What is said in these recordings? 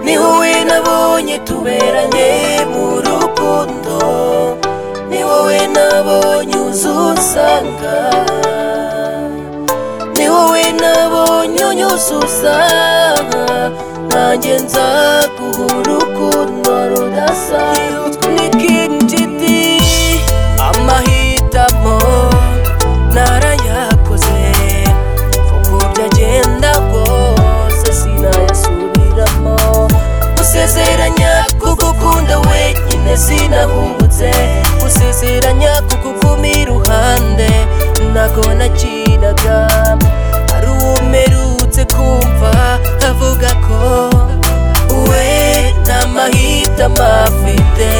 ni wowe nabonye tuberanye mu rukundo ni wowe nabonye uzusanga ni wowe nabonye unyuzuzanga nanjye nzaguha urukundo rudasanzwe nikindidi amahitamo narayakoze uko byagenda kose sinayasubiramo gusezeranya kugukunda wenyine sinahubutse gusezeranya kuguguma iruhande ntago nakinaga hari umerutse kumva avuga ko we nta mahitamo afite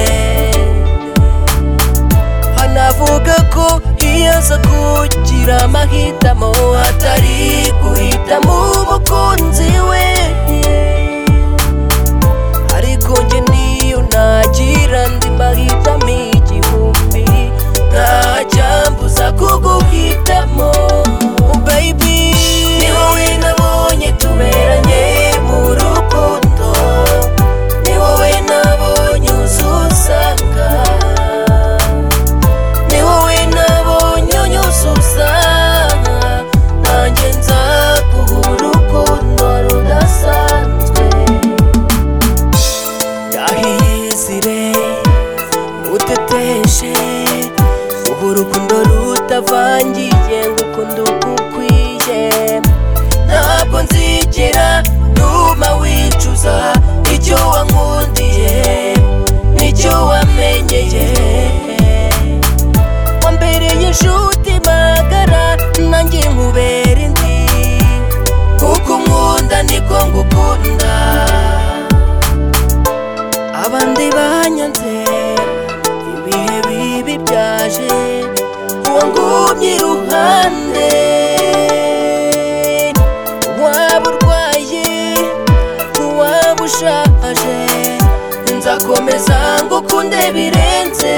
anavuga ko iyo aza kugira amahitamo atari guhitamo umukunzi we ariko njye niyo nagira andi mahitamo igihumbi ntacyambuza kuguhitamo baby ni wowe nabonye tuberanye mu rukundo ni wowe nabonye uzusanga ni wowe nabonye unyuzuzana nanjye nzaguha urukundo rudasanzwe yahiyizire uteteshe ubu urukundo rutavangiye ngo ukunde ugukwiye ntabwo nzigera ntuma wicuza icyo wankundiye n'icyo wamenyeye wambereye inshuti magara nanjye nkubera indi kuko unkunda niko ngukunda abandi banyanze ibihe bibi byaje wangumye iruhande waba urwaye waba ushaje nzakomeza ngukunde birenze